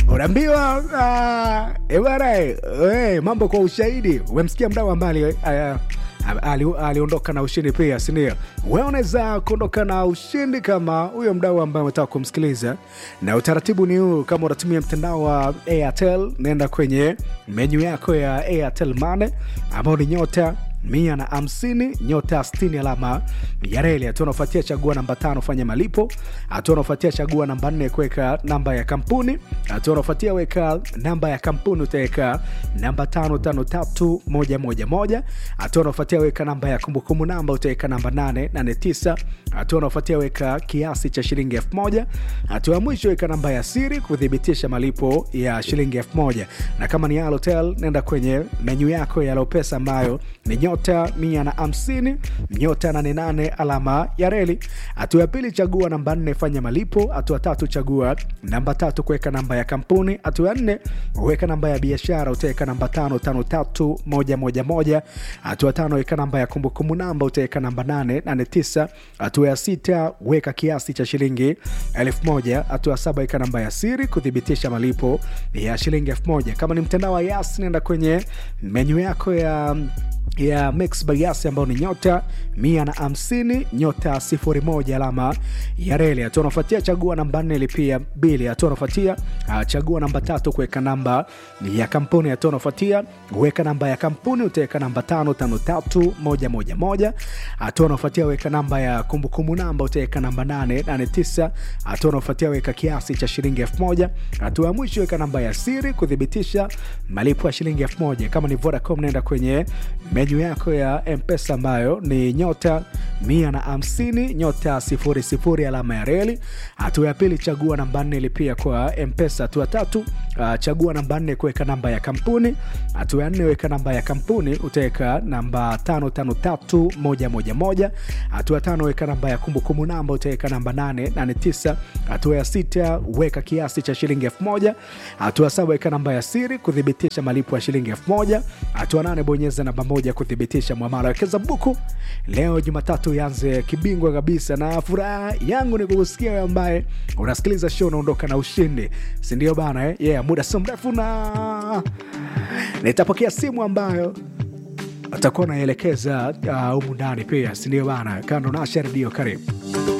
unaambiwa uh, ebana hey, mambo kwa ushahidi umemsikia mdau ambaye uh, ali- aliondoka na ushindi pia sindio we unaweza kuondoka na ushindi kama huyo mdau ambaye umetaka kumsikiliza na utaratibu ni huu kama unatumia mtandao wa airtel naenda kwenye menyu yako ya airtel mane ambao ni nyota mia na hamsini nyota stini alama ya reli hatua unaofuatia chagua namba tano fanya malipo hatua unaofuatia chagua namba nne kuweka namba ya kampuni hatua unaofuatia weka namba ya kampuni utaweka namba tano tano tatu moja moja moja hatua unaofuatia weka namba ya kumbukumbu namba utaweka namba nane nane tisa hatua unaofuatia weka kiasi cha shilingi elfu moja hatua ya mwisho weka namba ya siri kuthibitisha malipo ya shilingi elfu moja na kama ni Halotel nenda kwenye menyu yako ya Lopesa ambayo ni nyota mia na hamsini nyota 88 alama ya reli. Hatua ya pili chagua namba nne fanya malipo. Hatua tatu chagua namba tatu kuweka namba ya kampuni. Hatua ya nne weka namba ya biashara, utaweka namba tano tano tatu moja moja moja. Hatua tano weka namba ya kumbukumbu namba, utaweka namba nane nane tisa. Hatua ya sita weka kiasi cha shilingi elfu moja. Hatua ya saba weka namba ya siri kuthibitisha malipo ya shilingi elfu moja. Kama ni mtandao wa Yas, nenda kwenye menyu yako ya ya mix by Yas ambayo ni nyota mia na hamsini nyota sifuri moja alama ya reli. Hatua unafuatia chagua namba nne lipia bili. Hatua unafuatia uh, chagua namba tatu kuweka namba ya kampuni. Hatua unafuatia weka namba ya kampuni, utaweka namba tano tano tatu moja moja moja. Hatua unafuatia weka namba ya kumbukumbu namba, utaweka namba nane nane tisa. Hatua unafuatia weka kiasi cha shilingi elfu moja. Hatua ya mwisho weka namba ya siri kuthibitisha malipo ya shilingi elfu moja. Kama ni Vodacom naenda kwenye menyu yako ya mpesa ambayo ni nyota mia na hamsini nyota sifuri sifuri alama ya reli. Hatua ya pili chagua namba nne lipia kwa mpesa. Hatua tatu uh, chagua namba nne kuweka namba ya kampuni. Hatua ya nne weka namba ya kampuni, utaweka namba tano tano tatu moja moja moja. Hatua tano weka namba ya kumbukumbu namba, utaweka namba nane nane tisa. Hatua ya sita weka kiasi cha shilingi elfu moja. Hatua saba weka namba ya siri kuthibitisha malipo ya shilingi elfu moja. Hatua nane bonyeza namba moja kuthibitisha mwamala. Wekeza buku leo Jumatatu ianze kibingwa kabisa, na furaha yangu ni kukusikia wewe ambaye unasikiliza show unaondoka na ushindi, si ndio bana eh? Yeah, muda sio mrefu na nitapokea simu ambayo atakuwa naelekeza humu uh, ndani pia, si ndio bana? Kando na Asha Redio, karibu.